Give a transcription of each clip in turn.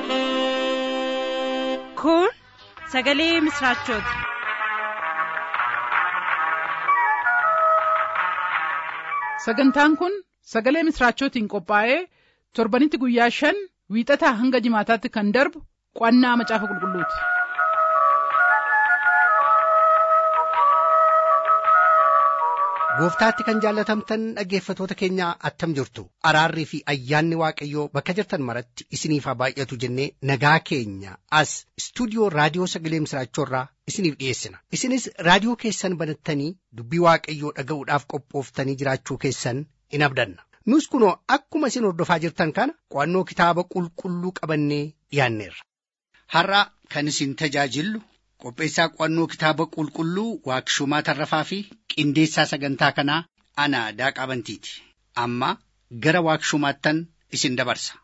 Kun sagalee misraachooti. Sagantaan kun sagalee misraachootiin qophaa'ee torbanitti guyyaa shan wiixataa hanga jimaataatti kan darbu qo'annaa macaafa qulqulluuti. Gooftaatti kan jaallatamtan dhaggeeffatoota keenya attam jirtu araarrii fi ayyaanni waaqayyoo bakka jirtan maratti isiniif haa baay'atu jennee nagaa keenya as istuudiyoo raadiyoo sagalee misraachoorraa isiniif dhiyeessina isinis raadiyoo keessan banattanii dubbii waaqayyoo dhaga'uudhaaf qophooftanii jiraachuu keessan in abdanna nus kunoo akkuma isin hordofaa jirtan kana qo'annoo kitaaba qulqulluu qabannee dhiyaanneerra. Har'a kan isin tajaajillu qopheessaa qo'annoo kitaaba qulqulluu waaqshumaa tarrafaa fi qindeessaa sagantaa kanaa ana daaqaa bantiiti amma gara waaqshumaattan isin dabarsa.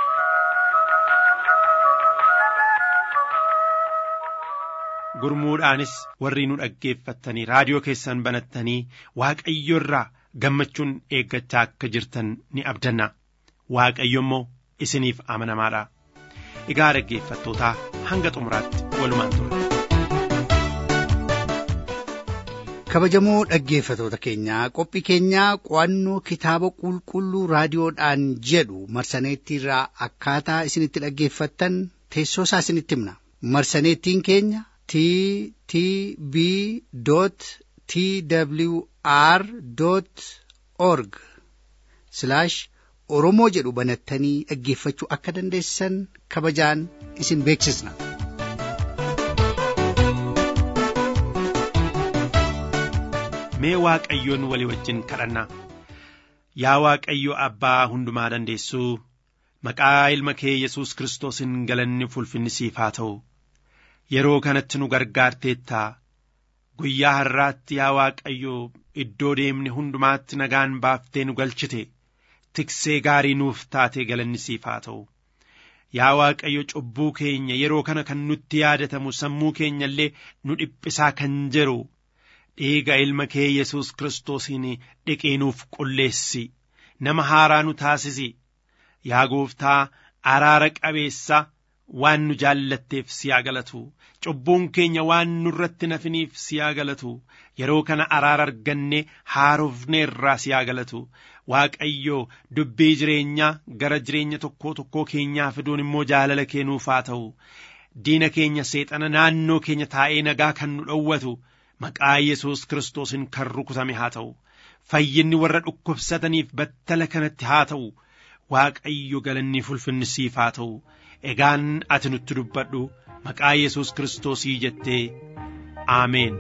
gurmuudhaanis warri nu dhaggeeffattanii raadiyoo keessan banattanii waaqayyo irraa gammachuun eeggachaa akka jirtan ni abdanna waaqayyo immoo isiniif amanamaadha egaa dhaggeeffattootaa hanga xumuraatti walumaan ture. kabajamoo dhaggeeffatoota keenyaa qophii keenyaa qo'annoo kitaaba qulqulluu raadiyoodhaan jedhu marsaneettiirraa akkaataa isinitti dhaggeeffattan teessoo isaa isinitti himna marsaneettiin keenya t t b t w r org oromoo jedhu banattanii dhaggeeffachuu akka dandeessan kabajaan isin beeksisna. mee waaqayyoon walii wajjin kadhanna yaa waaqayyo abbaa hundumaa dandeessuu maqaa ilma kee yesus kiristoosiin galanni fulfinni siif haa ta'u yeroo kanatti nu gargaarteettaa guyyaa har'aatti yaa waaqayyo iddoo deemne hundumaatti nagaan baaftee nu galchite tiksee gaarii nuuf taatee galanni siif haa ta'u yaa waaqayyo cubbuu keenya yeroo kana kan nutti yaadatamu sammuu keenya illee nu dhiphisaa kan jiru dhiiga ilma kee yesus kiristoosiin dhiqiinuuf qulleessi nama haaraa nu taasisi yaa gooftaa araara qabeessa waan nu jaallatteef si haa galatu cubbuun keenya waan nurratti nafiniif si haa galatu yeroo kana araara arganne haarofneerraa si haa galatu waaqayyo dubbii jireenyaa gara jireenya tokkoo tokkoo keenyaa fiduun immoo jaalala kennuuf haa ta'u diina keenya seexana naannoo keenya taa'ee nagaa kan nu dhowwatu maqaa yesus kiristoosiin kan rukutame haa ta'u fayyinni warra dhukkubsataniif battala kanatti haa ta'u waaqayyo galanni fulfinni siif haa ta'u egaan ati nutti dubbadhu maqaa yesus kiristoosii jettee aameen.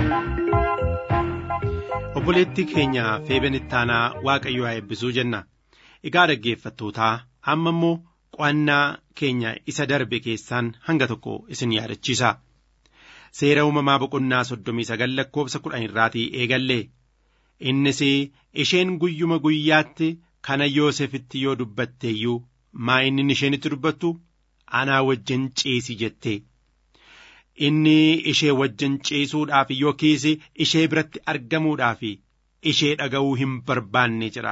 obboleettii keenya feeben ittaanaa waaqayyo haa eebbisuu jenna egaa dhaggeeffattootaa amma immoo qo'annaa keenya isa darbe keessaan hanga tokko isin yaadachiisa seera uumamaa boqonnaa soddomii sagal lakkoofsa kudhan irraatii eegalle innis isheen guyyuma guyyaatti kana yoosefitti yoo dubbatte iyyuu maa inni isheenitti dubbattu anaa wajjin ciisi jette inni ishee wajjin ciisuudhaaf yookiis ishee biratti argamuudhaaf ishee dhaga'uu hin barbaanne jira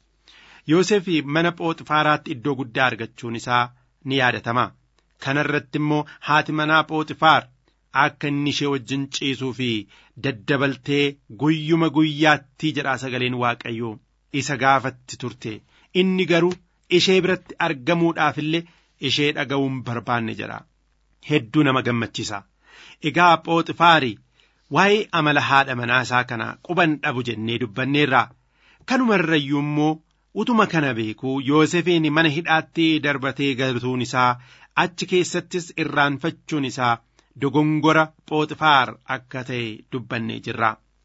Yoosef mana Phooxifaaraatti iddoo guddaa argachuun isaa ni yaadatama. Kana irratti immoo haati manaa Phooxifaar akka inni ishee wajjin ciisuu fi daddabaltee guyyuma guyyaatti jedhaa sagaleen Waaqayyoo isa gaafatti turte. Inni garuu ishee biratti argamuudhaaf illee ishee dhaga'uun barbaanne jedha. Hedduu nama gammachiisa. Egaa Phooxifaari waa'ee amala haadha manaa isaa kana quban dhabu jennee dubbanneerra. Kanuma irrayyuu immoo utuma kana beekuu Yoosefiin mana hidhaatti darbatee galtuun isaa achi keessattis irraanfachuun isaa dogongora Phooxifaar akka ta'e dubbannee jirra.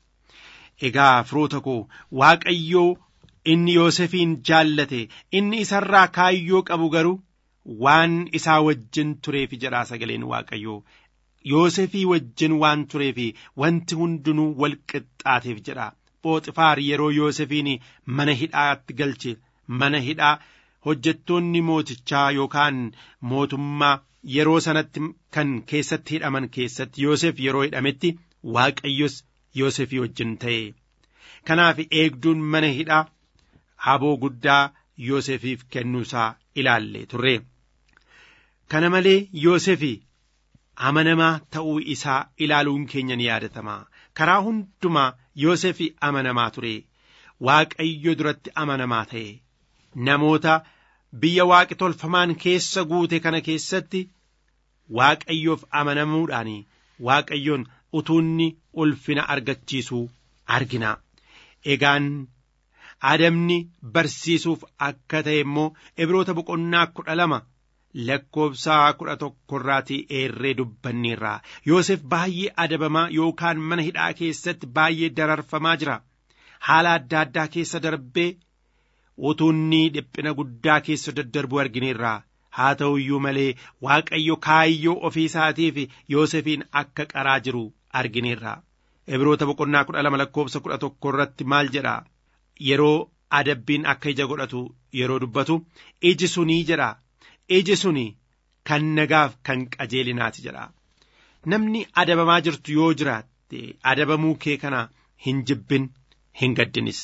Egaa firoota koo Waaqayyoo inni Yoosefiin jaallate inni isarraa kaayyoo qabu garuu waan isaa wajjin tureef jedhaa sagaleen Waaqayyoo. Yoosefii wajjin waan tureef wanti hundinuu wal qixxaateef jedha. Phooxifaar yeroo Yoosefiin mana hidhaatti galche mana hidhaa hojjettoonni mootichaa yookaan mootummaa yeroo sanatti kan keessatti hidhaman keessatti Yoosef yeroo hidhametti Waaqayyos Yoosefii wajjin ta'e. Kanaaf eegduun mana hidhaa haboo guddaa Yoosefiif kennuusaa ilaalle turre. Kana malee Yoosefii amanamaa ta'uu isaa ilaaluun keenya ni yaadatama. Karaa hundumaa Yoosef amanamaa ture. Waaqayyo duratti amanamaa ta'e. Namoota biyya waaqi tolfamaan keessa guute kana keessatti Waaqayyoof amanamuudhaan Waaqayyoon utuunni ulfina argachiisuu argina. Egaan adabni barsiisuuf akka ta'e immoo Ibroota boqonnaa kudha lama lakkoofsa kudha tokkorraatii eerree dubbanneerra Yoosef baay'ee adabamaa yookaan mana hidhaa keessatti baay'ee dararfamaa jira haala adda addaa keessa darbee utuunni dhiphina guddaa keessa daddarbu argineerra haa ta'u iyyuu malee waaqayyo kaayyoo ofii isaatiif Yoosefiin akka qaraa jiru argineerra Ibroota boqonnaa kudha lama lakkoofsa kudha tokko irratti maal jedha yeroo adabbiin akka ija godhatu yeroo dubbatu iji sunii jedha iji suni kan nagaaf kan qajeelinaati jedha namni adabamaa jirtu yoo jiraatte adabamuu kee kana hin jibbin hin gaddinis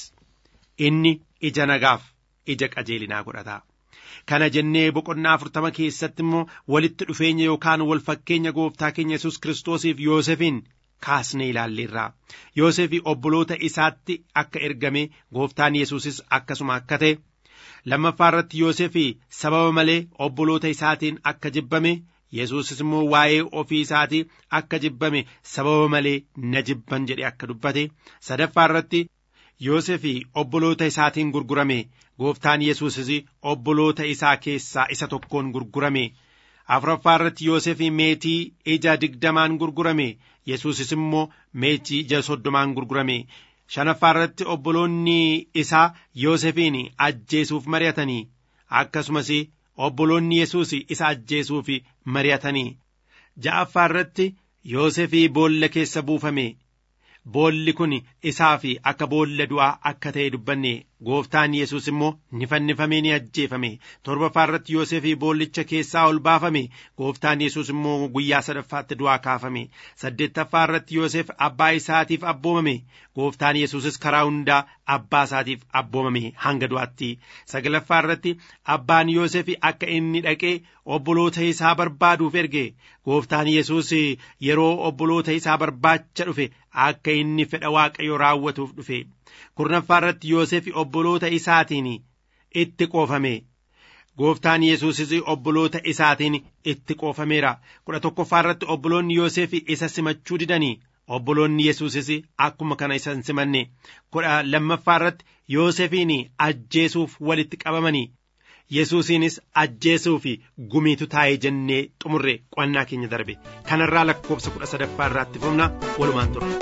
inni ija nagaaf ija qajeelinaa godhata kana jennee boqonnaa afurtama keessatti immoo walitti dhufeenya yookaan wal fakkeenya gooftaa keenya yesus kiristoosiif yoosefiin kaasnee ilaalleerra yoosefii obboloota isaatti akka ergame gooftaan yesuusis akkasuma akka ta'e lammaffaa irratti yoosefii sababa malee obboloota isaatiin akka jibbame yesuusis immoo waa'ee ofii isaatii akka jibbame sababa malee na jibban jedhe akka dubbate sadaffaa irratti yoosefii obboloota isaatiin gurgurame gooftaan yesuusis obboloota isaa keessaa isa tokkoon gurgurame afuraffaa irratti yoosefii meetii ija digdamaan gurgurame yesuusis immoo meetii ija soddomaan gurgurame shanaffaa irratti obboloonni isaa yoosefiin ajjeesuuf mari'atanii akkasumas obboloonni yesuus isa ajjeesuuf mari'atanii ja'affaa irratti yoosefii boolla keessa buufame boolli kun isaaf akka boolla du'aa akka ta'e dubbanne gooftaan yesus immoo ni fannifamee ni ajjeefame torbaffaa irratti yoosefii boollicha keessaa ol baafame gooftaan yesus immoo guyyaa sadaffaatti du'aa kaafame saddeettaffaa irratti yoosef abbaa isaatiif abboomame gooftaan yesusis karaa hundaa abbaa isaatiif abboomame hanga du'aatti sagalaffaa irratti abbaan yoosef akka inni dhaqee obboloota isaa barbaaduuf erge gooftaan yesus yeroo obboloota isaa barbaacha dhufe akka inni fedha waaqayyo raawwatuuf dhufe kurnaffaa irratti yoosef obboloota isaatiin itti qoofame gooftaan yesuusis obboloota isaatiin itti qoofameera kudha tokkoffaa irratti obboloonni yoosef isa simachuu didanii obboloonni yesuusis akkuma kana isa hin simanne kudha lammaffaa irratti yoosefiin ajjeesuuf walitti qabamanii yesuusiinis ajjeesuuf gumiitu taa'ee jennee xumurre qo'annaa keenya darbe kanarraa lakkoofsa kudha sadaffaa irraatti fufna walumaan turre.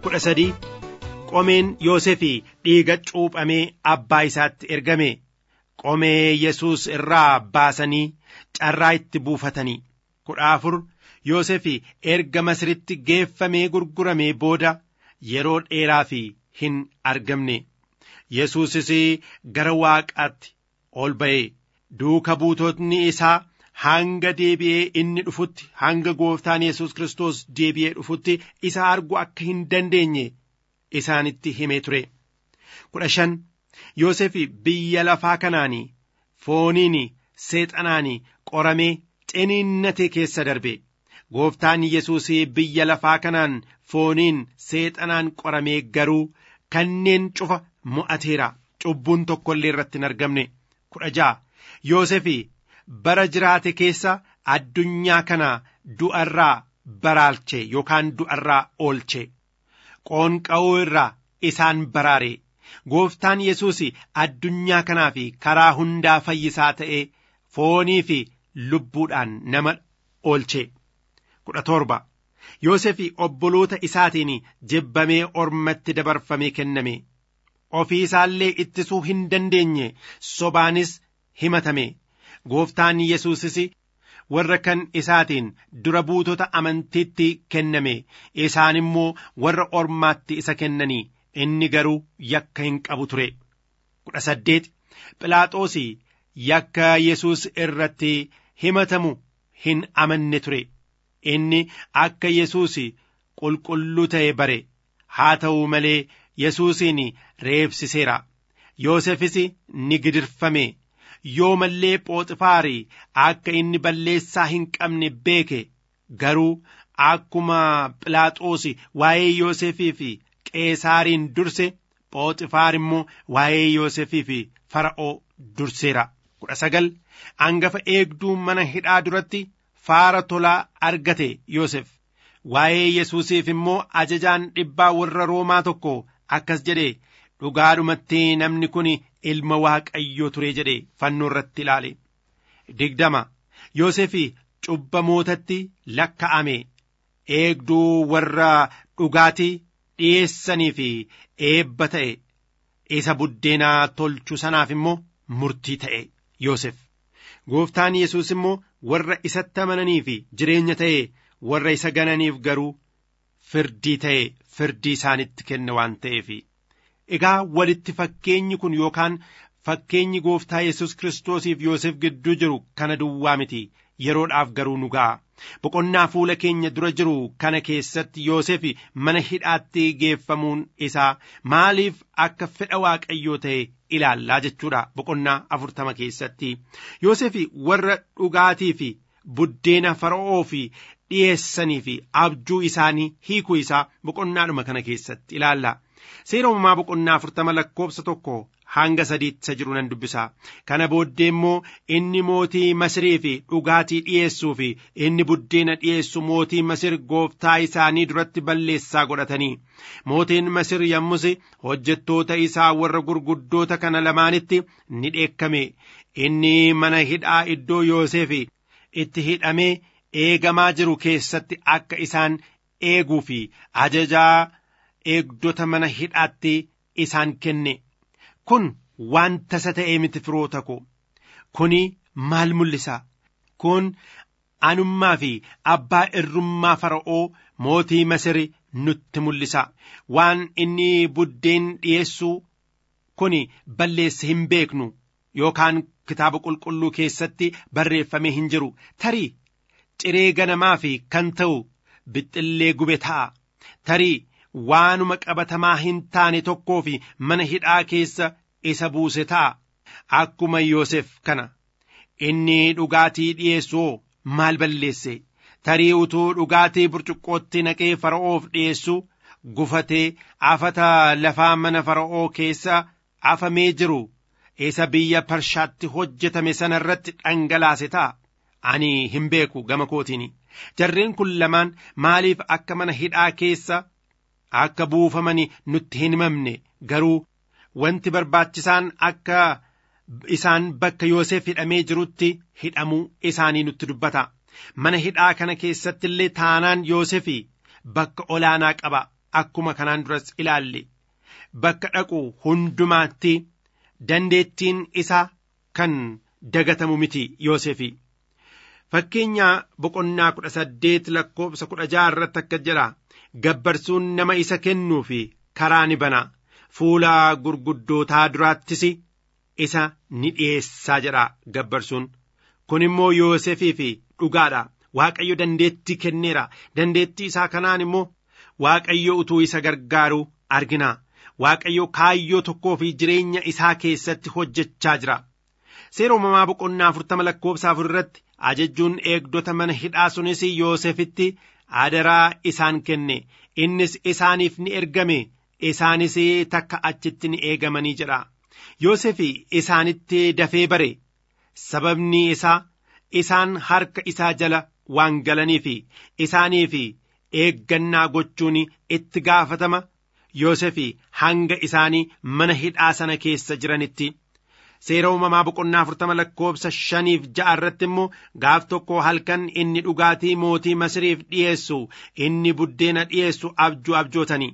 kudha sadii qomeen Yoosefii dhiiga cuuphamee abbaa isaatti ergame qomee Yesuus irraa baasanii carraa itti buufatanii kudha afur Yoosefii erga Masiritti geeffamee gurguramee booda yeroo dheeraa fi hin argamne Yesuusis gara waaqaatti ol ba'e duuka buutotni isaa hanga deebi'ee inni dhufutti hanga gooftaan Yesuus Kiristoos deebi'ee dhufutti isa argu akka hin dandeenye isaanitti himee ture. kudha shan Yoosef biyya lafaa kanaanii fooniin seexanaan qoramee ciniinnate keessa darbe. Gooftaan Yesuus biyya lafaa kanaan fooniin seexanaan qoramee garuu kanneen cufa mo'ateera. Cubbuun tokko illee irratti hin argamne. kudha ja'a Yoosef bara jiraate keessa addunyaa kana du'arraa baraalche yookaan du'arraa oolche. Qoonqa'uu irraa isaan baraare. Gooftaan Yesuus addunyaa kanaaf karaa hundaa fayyisaa ta'ee foonii fi lubbuudhaan nama oolche. kudha torba Yoosef obboloota isaatiin jibbamee ormatti dabarfamee kenname. Ofii isaallee ittisuu hin dandeenye sobaanis himatame. Gooftaan Yesuusis warra kan isaatiin dura buutota amantiitti kenname isaan immoo warra ormaatti isa kennanii inni garuu yakka hin qabu ture. kudha saddeet Philaaxoos yakka Yesuus irratti himatamu hin amanne ture. Inni akka Yesuus qulqulluu ta'e bare haa ta'u malee Yesuusin reebsiseera. Yoosefis ni gidirfame. Yoo mallee Phooxifaari akka inni balleessaa hin qabne beeke garuu akkuma Philaaxoos waa'ee Yoosefii fi Qeesaariin durse Phooxifaar immoo waa'ee Yoosefii fi Fara'oo durseera. kudha sagal hangafa eegduu mana hidhaa duratti faara tolaa argate Yoosef. Waa'ee Yesuusiif immoo ajajaan dhibbaa warra Roomaa tokko akkas jedhe dhugaadhumatti namni kun ilma Waaqayyoo ture jedhe fannoo irratti ilaale. digdama Yoosef cubbamootatti lakka'ame eegduu warra dhugaatii dhiyeessanii fi eebba ta'e isa buddeenaa tolchu sanaaf immoo murtii ta'e Yoosef. Gooftaan Yesuus immoo warra isatti amananii fi jireenya ta'e warra isa gananiif garuu firdii ta'e firdii isaanitti kenne waan ta'eef. Egaa walitti fakkeenyi kun yookaan fakkeenyi gooftaa Yesuus Kiristoosiif Yoosef gidduu jiru kana duwwaa miti yeroodhaaf garuu nu ga'a. Boqonnaa fuula keenya dura jiru kana keessatti Yoosef mana hidhaatti geeffamuun isaa maaliif akka fedha Waaqayyoo ta'e ilaallaa jechuudha boqonnaa afurtama keessatti. Yoosef warra dhugaatii fi buddeena fara'oo fi dhiyeessanii fi abjuu isaanii hiikuu isaa boqonnaadhuma kana keessatti ilaalla. Seera uumamaa boqonnaa afurtama lakkoofsa tokko hanga sadiitti isa jiru nan dubbisa. Kana booddee immoo inni mootii Masirii fi dhugaatii dhiyeessuu fi inni buddeena dhiyeessu mootii Masir gooftaa isaanii duratti balleessaa godhatanii. Mootiin Masir yommus hojjettoota isaa warra gurguddoota kana lamaanitti ni dheekkame. Inni mana hidhaa iddoo Yoosef itti hidhamee eegamaa jiru keessatti akka isaan eeguu fi ajajaa eegdota mana hidhaatti isaan kenne. Kun waan tasa ta'ee miti firoota ko. Kuni maal mul'isa? Kun anummaa fi abbaa irrummaa fara'oo mootii Masiri nutti mul'isa. Waan inni buddeen dhiyeessuu kun balleesse hin beeknu yookaan kitaaba qulqulluu keessatti barreeffamee hin jiru. Tarii ciree ganamaa fi kan ta'u bixxillee gube ta'a. Tarii waanuma qabatamaa hin taane tokkoo fi mana hidhaa keessa isa buuse ta'a. Akkuma Yoosef kana inni dhugaatii dhiyeessuu maal balleesse tarii utuu dhugaatii burcuqqootti naqee fara'oof dhiyeessu gufatee afata lafaa mana fara'oo keessa afamee jiru isa biyya Parshaatti hojjetame sana irratti dhangalaase ta'a. Ani hin beeku gama kootiin jarreen kun lamaan maaliif akka mana hidhaa keessa akka buufaman nutti hin himamne garuu wanti barbaachisaan akka isaan bakka Yoosef hidhamee jirutti hidhamuu isaanii nutti dubbata. Mana hidhaa kana keessatti illee taanaan Yoosef bakka olaanaa qaba. akkuma kanaan duras ilaalle bakka dhaqu hundumaatti dandeettiin isaa kan dagatamu miti Yoosefi. Fakkeenya boqonnaa kudha saddeet lakkoofsa kudha jaha irratti akka jedha gabbarsuun nama isa kennuu fi karaa ni bana fuula gurguddootaa duraattis isa ni dhiyeessaa jedha gabbarsuun kun immoo Yoosefii fi dhugaadha Waaqayyo dandeettii kenneera dandeettii isaa kanaan immoo Waaqayyo utuu isa gargaaru argina Waaqayyo kaayyoo tokkoo fi jireenya isaa keessatti hojjechaa jira seera uumamaa boqonnaa afurtama lakkoofsa afur irratti ajajjuun eegdota mana hidhaa sunis Yoosefitti adaraa isaan kenne innis isaaniif ni ergame isaanis takka achitti ni eegamanii jedha Yoosef isaanitti dafee bare sababni isaa isaan harka isaa jala waan galaniif isaaniif eeggannaa gochuun itti gaafatama Yoosef hanga isaanii mana hidhaa sana keessa jiranitti. seera uumamaa boqonnaa afurtama lakkoofsa shaniif ja'a irratti immoo gaaf tokko halkan inni dhugaatii mootii masiriif dhiyeessu inni buddeena dhiyeessu abjuu abjootanii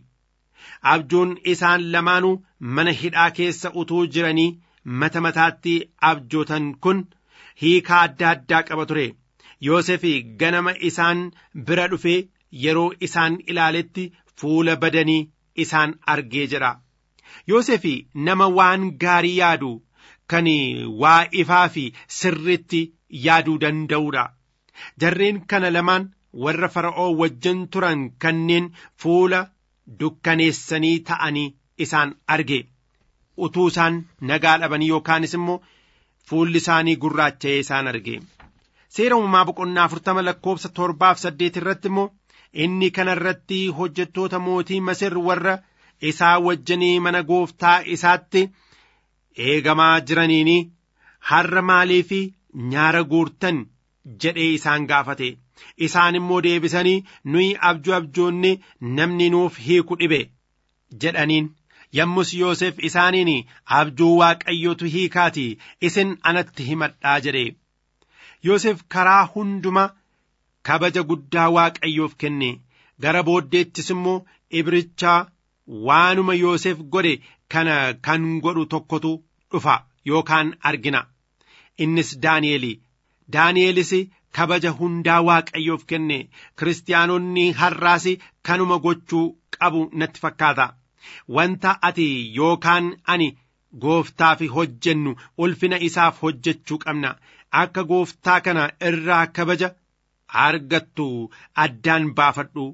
abjuun isaan lamaanuu mana hidhaa keessa utuu jiranii mata mataatti abjootan kun hiikaa adda addaa qaba ture Yoosef ganama isaan bira dhufee yeroo isaan ilaaletti fuula badanii isaan argee jedha Yoosef nama waan gaarii yaadu kan waa ifaa fi sirritti yaaduu danda'uudha. Jarreen kana lamaan warra fara'oo wajjin turan kanneen fuula dukkaneessanii ta'anii isaan arge. Utuu isaan nagaa dhabanii yookaanis immoo fuulli isaanii gurraacha'ee isaan arge. Seera uumamaa boqonnaa afurtama lakkoofsa torbaaf saddeet irratti immoo inni kana irratti hojjettoota mootii Masir warra isaa wajjinii mana gooftaa isaatti. eegamaa jiraniini har'a maaliif nyaara guurtan jedhee isaan gaafate isaan immoo deebisanii nuyi abjuu abjoonne namni nuuf hiiku dhibe jedhaniin yommus Yoosef isaaniin abjuu waaqayyotu hiikaati isin anatti himadhaa jedhe Yoosef karaa hunduma kabaja guddaa waaqayyoof kenne gara booddeettis immoo ibrichaa waanuma Yoosef godhe kana kan godhu tokkotu dhufa yookaan argina innis Daani'eli Daani'elis kabaja hundaa waaqayyoof kenne kiristaanonni har'aas kanuma gochuu qabu natti fakkaata wanta ati yookaan ani gooftaaf hojjennu ulfina isaaf hojjechuu qabna akka gooftaa kana irraa kabaja argattu addaan baafadhu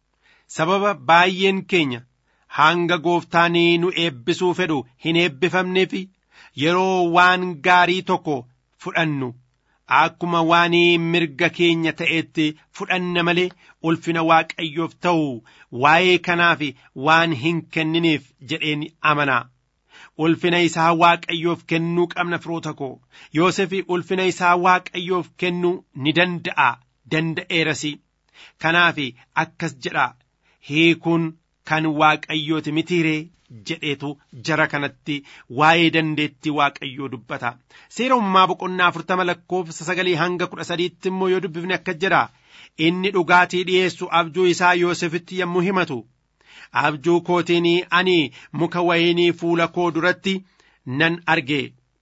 sababa baay'een keenya hanga gooftaan nu eebbisuu fedhu hin eebbifamneef yeroo waan gaarii tokko fudhannu akkuma waan mirga keenya ta'etti fudhanna malee ulfina waaqayyoof ta'u waa'ee kanaaf waan hin kenniniif jedheen amanaa. Ulfina isaa waaqayyoof kennuu qabna firoota koo Yoosef ulfina isaa waaqayyoof kennuu ni danda'a danda'eeras kanaaf akkas jedha hiikuun kan waaqayyooti mitiiree jedheetu jara kanatti waa'ee dandeettii waaqayyoo dubbata seera uumamaa boqonnaa afurtama lakkoofsa sagalii hanga kudha sadiitti immoo yoo dubbifne akka jedha inni dhugaatii dhiyeessu abjuu isaa Yoosefitti yommuu himatu abjuu kootiin ani muka wayinii fuula koo duratti nan arge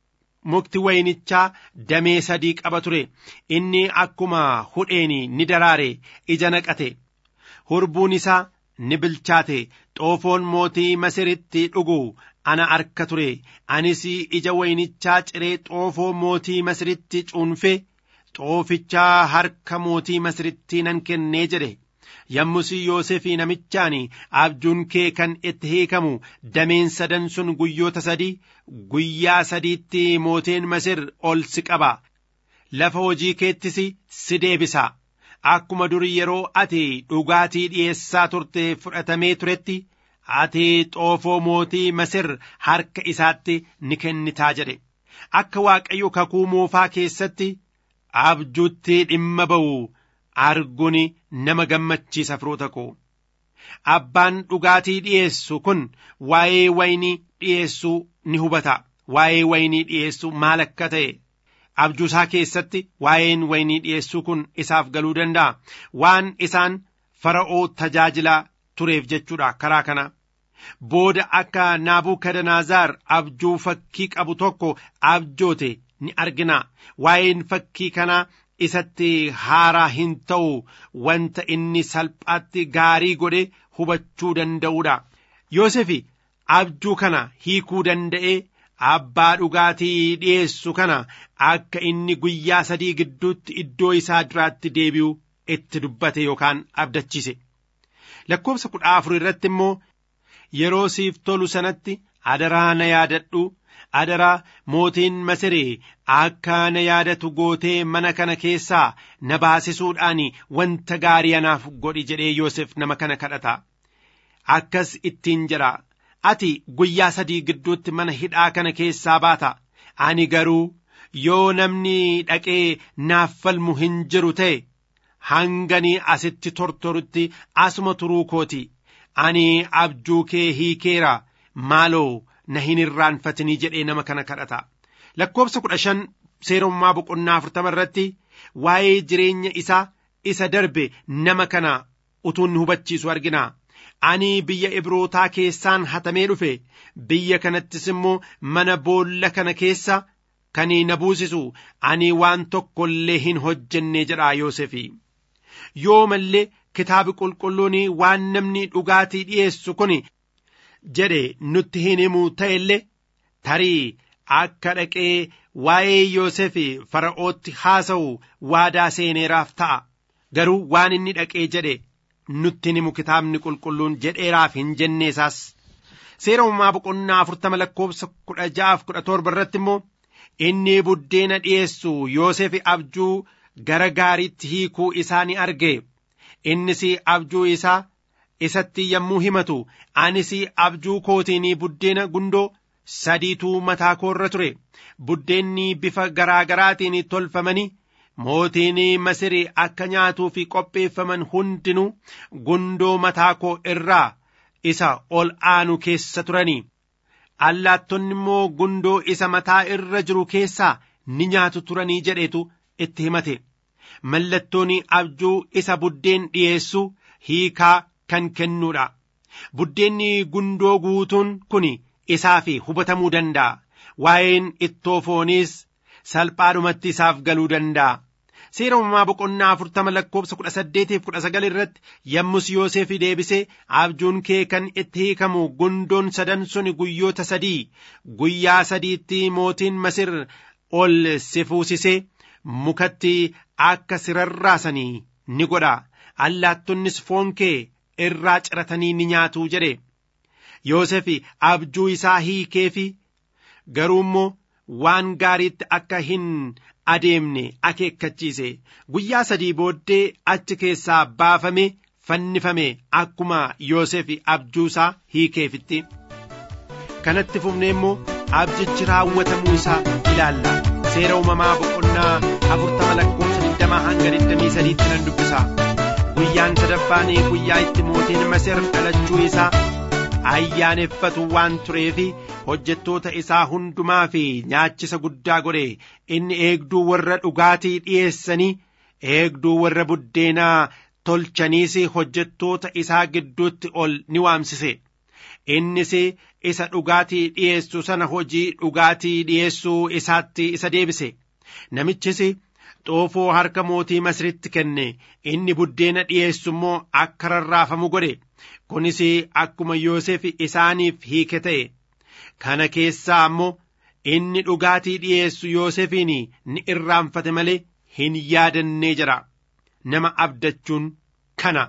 mukti wayinichaa damee sadii qaba ture inni akkuma hudheen ni daraare ija naqate hurbuun isaa ni bilchaate xoofoon mootii masiritti dhugu ana arka ture anis ija wayinichaa ciree xoofoo mootii masiritti cuunfe xoofichaa harka mootii masiritti nan kennee jedhe yommus yoosefii namichaan abjuun kee kan itti hiikamu dameen sadan sun guyyoota sadii guyyaa sadiitti mootiin masir ol si qaba lafa hojii keettis si deebisa akkuma durii yeroo ati dhugaatii dhi'eessaa turte fudhatamee turetti ati xoofoo mootii masir harka isaatti ni kennitaa jedhe akka waaqayyo kakuu moofaa keessatti abjuutti dhimma ba'u arguun nama gammachiisa firoota koo abbaan dhugaatii dhi'eessu kun waa'ee waynii dhi'eessuu ni hubata waa'ee waynii dhi'eessuu maal akka ta'e abjuusaa keessatti waa'een waynii dhi'eessuu kun isaaf galuu danda'a waan isaan fara'oo tajaajilaa tureef jechuudha karaa kana. Booda akka Naabukadnaazaar abjuu fakkii qabu tokko abjoote ni argina. Waa'een fakkii kanaa isatti haaraa hin ta'u wanta inni salphaatti gaarii godhe hubachuu danda'uudha. Yoosefi abjuu kana hiikuu danda'ee abbaa dhugaatii dhiyeessu kana akka inni guyyaa sadii gidduutti iddoo isaa duraatti deebi'u itti dubbate yookaan abdachiise. Lakkoofsa kudha afur irratti immoo yeroo siif tolu sanatti adaraa na yaadadhu adaraa mootiin masiree akka na yaadatu gootee mana kana keessaa na baasisuudhaan wanta gaarii anaaf godhi jedhee Yoosef nama kana kadhata. Akkas ittiin jedha ati guyyaa sadii gidduutti mana hidhaa kana keessaa baata ani garuu yoo namni dhaqee naaf falmu hin jiru ta'e hanganii asitti tortorutti asuma turuu kooti ani abjuu kee hiikeera maaloo na hin irraanfatinii jedhee nama kana kadhata lakkoofsa kudha shan seerummaa boqonnaa afurtama irratti waa'ee jireenya isaa isa darbe nama kana utuun hubachiisu argina ani biyya ibrootaa keessaan hatamee dhufe biyya kanattis immoo mana boolla kana keessa kan na buusisu ani waan tokko illee hin hojjenne jedha Yoosefi. Yoo mallee kitaabi qulqulluun waan namni dhugaatii dhiyeessu kun jedhe nutti hin himu ta'e illee tarii akka dhaqee waa'ee Yoosefi fara'ootti haasa'u waadaa seeneeraaf ta'a. Garuu waan inni dhaqee jedhe nutti himu kitaabni qulqulluun jedheeraaf hin jenne isaas. Seera uumamaa boqonnaa afurtama lakkoofsa kudha ja'aaf kudha torba irratti immoo inni buddeena dhiyeessu Yoosef abjuu gara gaariitti hiikuu isaa ni arge. Innis abjuu isaa isatti yommuu himatu anis abjuu kootiin buddeena gundoo sadiitu mataa koorra ture. Buddeenni bifa garaa garaatiin tolfamanii mootiin Masiri akka nyaatuu fi qopheeffaman hundinuu gundoo mataa koo irraa isa ol aanu keessa turanii. Allaattonni immoo gundoo isa mataa irra jiru keessaa ni nyaatu turanii jedhetu itti himate. Mallattoon abjuu isa buddeen dhiyeessu hiikaa kan kennuudha. Buddeenni gundoo guutuun kun isaaf hubatamuu danda'a. Waa'een ittoo fooniis salphaadhumatti isaaf galuu danda'a. Seera uumamaa boqonnaa afurtama lakkoofsa kudha saddeetiif kudha sagal irratti yommus Yoosef deebisee abjuun kee kan itti hiikamu gundoon sadan sun guyyoota sadii guyyaa sadiitti mootiin Masir ol si fuusisee mukatti akka si rarraasanii ni godha allaattonnis foon kee irraa ciratanii ni nyaatu jedhe Yoosef abjuu isaa hiikeefi garuu immoo waan gaariitti akka hin adeemne akeekkachiise guyyaa sadii booddee achi keessaa baafame fannifame akkuma Yoosef abjuusaa hiikeefitti. Kanatti fufnee immoo abjichi raawwatamuu isaa ilaalla. Seera uumamaa boqonnaa afurtama lakkoofsa digdamaa hanga digdamii sadiitti nan dubbisa. Guyyaan sadaffaan guyyaa itti mootiin Masir dhalachuu isaa ayyaaneffatu waan tureefi hojjettoota isaa hundumaa fi nyaachisa guddaa godhe inni eegduu warra dhugaatii dhiyeessanii eegduu warra buddeenaa tolchaniis hojjettoota isaa gidduutti ol ni waamsise innis isa dhugaatii dhiyeessu sana hojii dhugaatii dhiyeessuu isaatti isa deebise namichis xoofoo harka mootii masritti kenne inni buddeena dhiyeessu immoo akka rarraafamu godhe kunis akkuma Yoosef isaaniif hiike ta'e kana keessaa ammoo inni dhugaatii dhiyeessu Yoosefiin ni irraanfate malee hin yaadannee jira nama abdachuun kana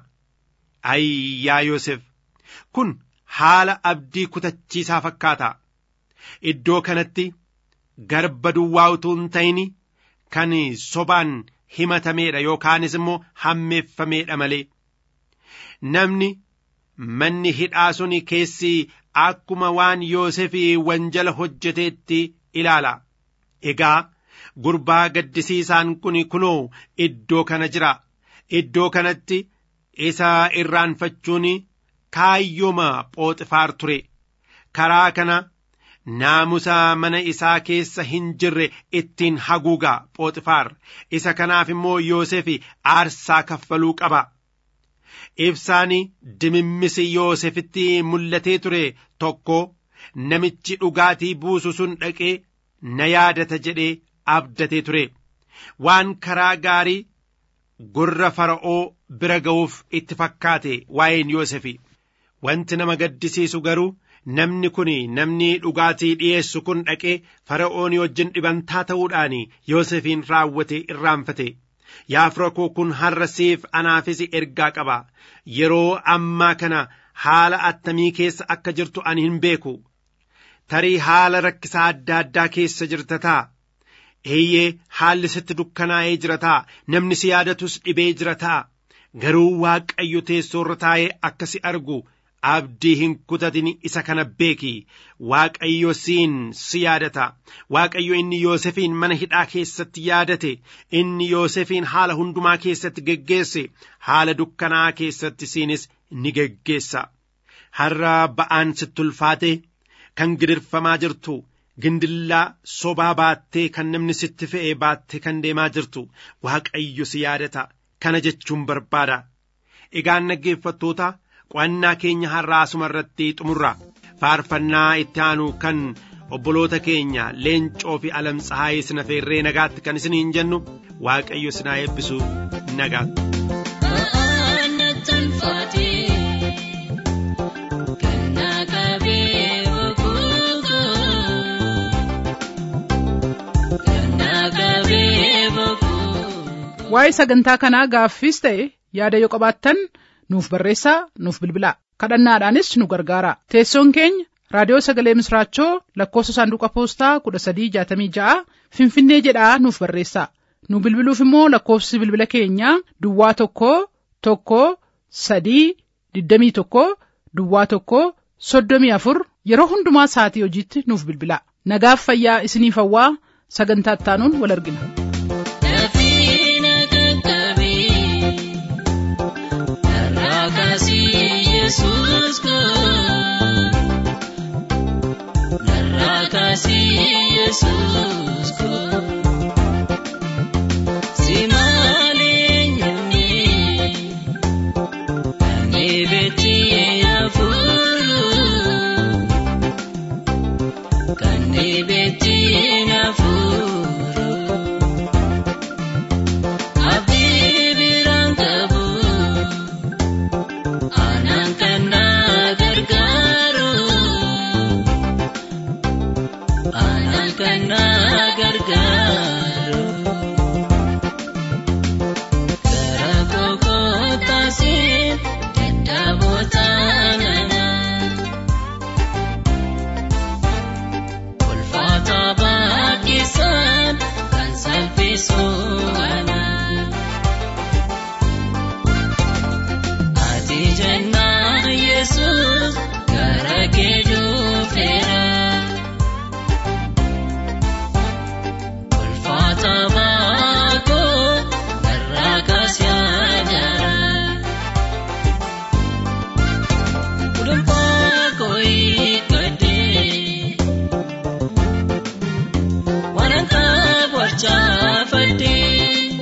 ayyaa Yoosef kun haala abdii kutachiisaa fakkaata iddoo kanatti garba duwwaa utuu hin ta'in kan sobaan himatameedha yookaanis immoo hammeeffameedha malee namni manni hidhaa sun keessi akkuma waan Yoosef wanjala hojjeteetti ilaala. Egaa gurbaa gaddisiisaan kun kunoo iddoo kana jira. Iddoo kanatti isa irraanfachuun kaayyooma phooxifaar ture. Karaa kana naamusa mana isaa keessa hin jirre ittiin haguuga phooxifaar. Isa kanaaf immoo Yoosef aarsaa kaffaluu qaba. ibsaan dimimmisi yoosefitti mul'atee ture tokko namichi dhugaatii buusu sun dhaqee na yaadata jedhee abdatee ture waan karaa gaarii gurra fara'oo bira ga'uuf itti fakkaate waa'een yoosefi wanti nama gaddisiisu garuu namni kun namni dhugaatii dhi'eessu kun dhaqee fara'oonii wajjin dhibantaa ta'uudhaan yoosefiin raawwate irraanfate yaa fira koo kun har'a siif anaafis ergaa qaba yeroo ammaa kana haala attamii keessa akka jirtu ani hin beeku tarii haala rakkisaa adda addaa keessa jirta ta'a eeyyee haalli sitti dukkanaa'ee jira ta'a namni si yaadatus dhibee jira ta'a garuu waaqayyo teessoorra taa'ee akka si argu abdii hin kutatin isa kana beeki waaqayyo siin si yaadata waaqayyo inni yoosefiin mana hidhaa keessatti yaadate inni yoosefiin haala hundumaa keessatti geggeesse haala dukkanaa keessatti siinis ni geggeessa har'a ba'aan sitti ulfaate kan gidirfamaa jirtu gindillaa sobaa baattee kan namni sitti fe'ee baattee kan deemaa jirtu waaqayyo si yaadata kana jechuun barbaada egaan dhaggeeffattoota qo'annaa keenya har'aa asuma irratti xumurra faarfannaa itti aanu kan obboloota keenya leencoo fi alamtsahaayee sina feerree nagaatti kan isiniin jennu waaqayyo sinaa eebbisu nagaatti. waa'ee sagantaa kanaa gaaffiis ta'e yaada yoo qabaattan nuuf barreessaa nuuf bilbilaa kadhannaadhaanis nu gargaara teessoon keenya raadiyoo sagalee misraachoo lakkoofsa saanduqa poostaa kudha sadii jaatamii ja'a finfinnee jedhaa nuuf barreessaa nu bilbiluuf immoo lakkoofsi bilbila keenyaa duwwaa tokko tokko sadii digdamii tokko duwwaa tokko soddomii afur yeroo hundumaa sa'atii hojiitti nuuf bilbilaa nagaaf fayyaa isiniif hawwaa sagantaa ittaanuun wal argina. Yesus ko narraa kaasii Yesus ko si malee nyaanni ani beekti hafuuru kan beekti hafuuru. Abdii biraan qabu. Anaan kana gargaaru Anaan kana gargaaru Gara koko taasif dadhaboota nana Ulfaata baay'isan kan salphisu ana. Ati jennaa Yesuus gara kee dhufeera. Ulfaata baakoo narraa kaasee ajaara. Dhuunfaa koo hiikkadhee waan akka barchaafadhee.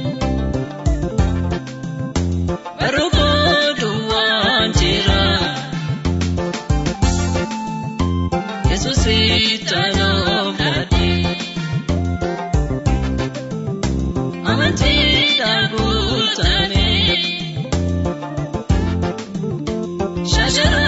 Baruko duwwaan jira. Yesuus ittaanoo fudhate. Amantii guutame. Shaashara